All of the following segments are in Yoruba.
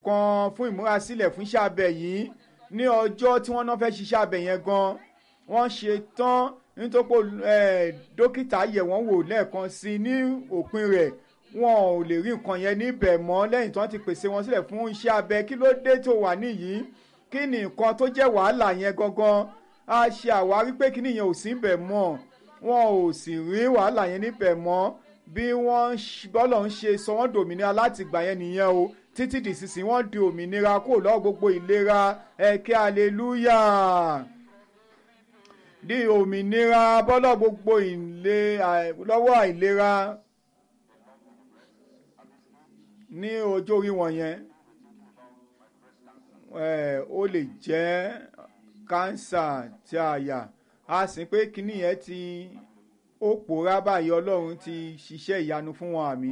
kan fún ìmúrasílẹ̀ fún iṣẹ́ abẹ yìí ní ọjọ́ tí wọ́n náà fẹ́ ṣiṣẹ́ abẹ yẹn gan wọ́n ṣe tán nítorí pé dókítà yẹ̀ wọ́n wò lẹ́ẹ̀kan sí i ní òpin rẹ̀ wọn ò lè rí nǹkan yẹn níbẹ̀ mọ́ lẹ́yìn tí wọ́n ti pèsè wọn sílẹ̀ fún iṣẹ́ abẹ kí ló dé tó wà níyìí kí ni nǹkan tó jẹ́ wàhálà yẹn gangan a ṣe àwárí pé kí nìyẹn ò sí níbẹ̀ mọ́ wọn ò sì rí wàhálà yẹn níbẹ̀ mọ́ bí wọ́n bọ́lọ̀ ń ṣe sọ wọ́n dòmìnira láti gbà yẹn nìyẹn o títí di sísìn wọ́n di òmìnira kúrò lọ́wọ́ gbogbo ìlera ẹ̀kẹ́ aleluya di òmìnira bọ́lọ̀ gbogbo ìlé lọ́wọ́ àìlera ní ọjọ́ orí wọ̀nyẹn ó lè jẹ́ kánsà tí àyà a sì pé kíní yẹn ti ó pòórá báyìí ọlọ́run ti ṣiṣẹ́ ìyanu fún wọn àmì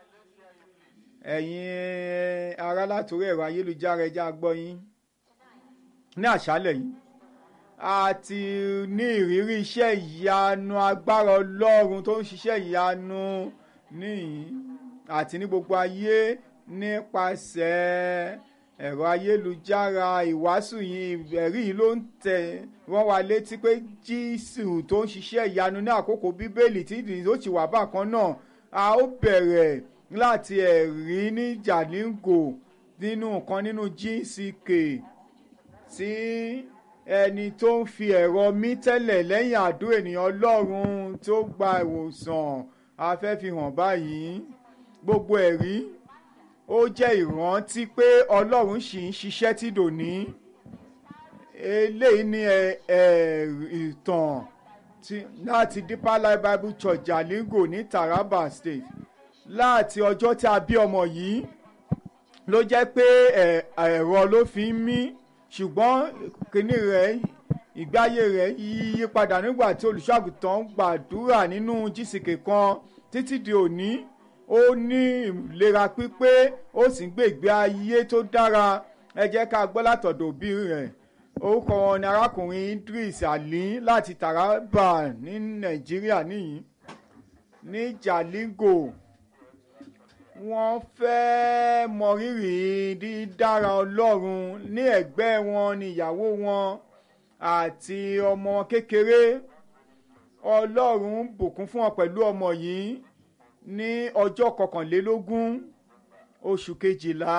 ẹ̀yin ará látòrí ẹ̀rọ ayélujára ẹja gbọ́ yín ní àṣálẹ̀ yìí a ti ní ìrírí iṣẹ́ ìyanu agbára ọlọ́run tó ń ṣiṣẹ́ ìyanu níyìn àti ní gbogbo ayé nípasẹ̀ ẹ̀rọ ayélujára ìwàásù yìí ẹ̀rí yìí ló ń tẹ̀ wọ́n wá létí pé jésù tó ń ṣiṣẹ́ ìyanu ní àkókò bíbélì tí ó ti wà bákan náà a ó bẹ̀rẹ̀ láti ẹ̀rí ní jalingo nínú nǹkan nínú gck tí ẹni tó ń fi ẹ̀rọ mí tẹ́lẹ̀ lẹ́yìn àdó ènìyàn ọlọ́run tó gba ìwòsàn afẹ́fihàn báyìí gbogbo ẹ̀rí ó jẹ́ ìrántí pé ọlọ́run ṣì ń ṣiṣẹ́ tí dòní eléyìí ní ìtàn láti deeper life bible church jalingo ní taraba state láti ọjọ́ tí a bí ọmọ yìí ló jẹ́ pé ẹ̀rọ ló fi ń mí ṣùgbọ́n kínní rẹ̀ ìgbáyé rẹ̀ yí padà nígbà tí olùṣọ́àgùtàn gbàdúrà nínú jísìkè kan títí di òní ó ní ìlera pípé ó sì ń gbé ìgbé ayé tó dára ẹ jẹ́ ká gbọ́ látọ̀dọ̀ òbí rẹ̀ orúkọ wọn ni arákùnrin Idris Ali láti Taraba ní Nàìjíríà nìyí ní Jalingo wọ́n fẹ́ mọrírì dídára Ọlọ́run ní ẹ̀gbẹ́ wọn ni ìyàwó wọn àti ọmọ kékeré Ọlọ́run bùkún fún wọn pẹ̀lú ọmọ yìí ní ọjọ́ kọkànlélógún oṣù kejìlá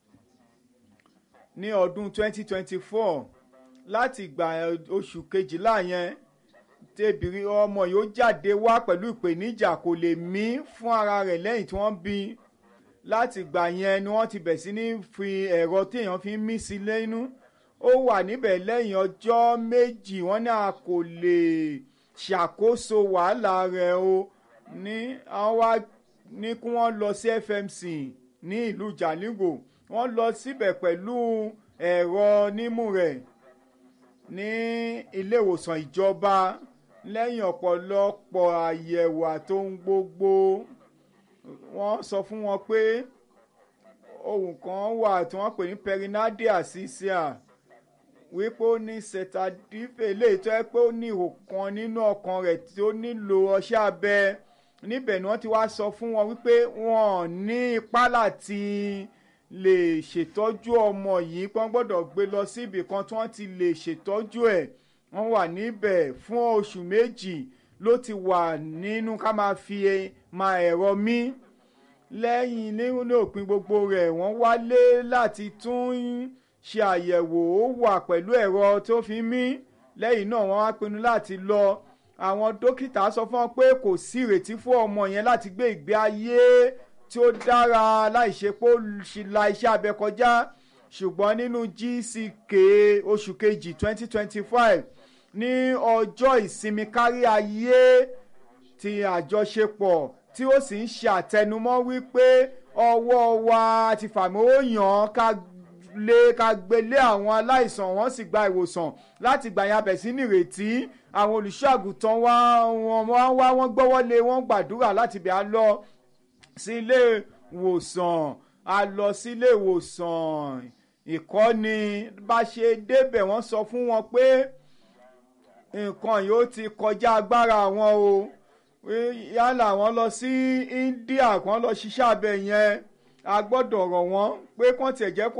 ní ọdún 2024 láti ìgbà oṣù kejìlá yẹn tẹbìrì ọmọ yóò jáde wá pẹ̀lú ìpèníjà kò lè mí fún ara rẹ̀ lẹ́yìn tí wọ́n bí láti ìgbà yẹn ni wọ́n ti bẹ̀ sí ní fi ẹ̀rọ téèyàn fi ń mí sí lẹ́nu ó wà níbẹ̀ lẹ́yìn ọjọ́ méjì wọ́n ní a kò lè ṣàkóso wàhálà rẹ̀ o ní àwọn wá ní kí wọ́n lọ sí FMC ní ìlú Jalingo wọ́n lọ síbẹ̀ pẹ̀lú ẹ̀rọ nímú rẹ̀ ní ilé ìwòsàn ìjọba lẹ́yìn ọ̀pọ̀lọpọ̀ àyẹ̀wò àtohun gbogbo wọ́n sọ fún wọn pé ohun kan wà tí wọ́n pè ní perinadia cisia wípé ó ní setadife léyìí tó yẹ pé ó ní ihò kan nínú ọkàn rẹ̀ tí ó nílò ọṣẹ abẹ níbẹ̀ ni wọ́n ti wá sọ fún wọn wípé wọ́n ní ipá láti lè ṣètọ́jú ọmọ yìí pé wọ́n gbọ́dọ̀ gbé lọ sí ibì kan tí wọ́n ti lè ṣètọ́jú ẹ̀ wọ́n wà níbẹ̀ fún oṣù méjì ló ti wà nínú ká máa fi máa ẹ̀rọ mí lẹ́yìn nínú òpin gbogbo rẹ̀ wọ́n wálé láti tún ṣe àyẹ̀wò ó wà pẹ̀lú ẹ̀rọ tó fi mí lẹ́yìn náà wọ́n wá pinnu láti lọ àwọn dókítà sọ fún wọn pé kò sí ìrètí fún ọmọ yẹn láti gbé ìgbé ayé tí ó dára láì ṣe pé ó la iṣẹ́ abẹ kọjá ṣùgbọ́n nínú GCK oṣù kejì twenty twenty five ní ọjọ́ ìsinmi kárí ayé ti àjọṣepọ̀ tí ó sì ń ṣe àtẹnumọ́ wípé ọwọ́ wa ti fàmì ó yàn ká lé ká gbélé àwọn aláìsàn wọ́n sì gba ìwòsàn láti gbà yàn abẹ̀ sí nírètí àwọn olùṣọ́ àgùntàn wa wọ́n wá wọ́n gbọ́wọ́lé wọ́n gbàdúrà láti bẹ̀ á lọ sí ilé ìwòsàn a lọ sí ilé ìwòsàn ìkọ́ni bá ṣe débẹ̀ wọ́n sọ fún wọn pé nǹkan yóò ti kọjá agbára wọn o yálà wọ́n lọ sí India kàn lọ ṣiṣẹ́ abẹ yẹn a gbọ́dọ̀ rọ̀ wọ́n pé kàn tiẹ̀ jẹ́ kó.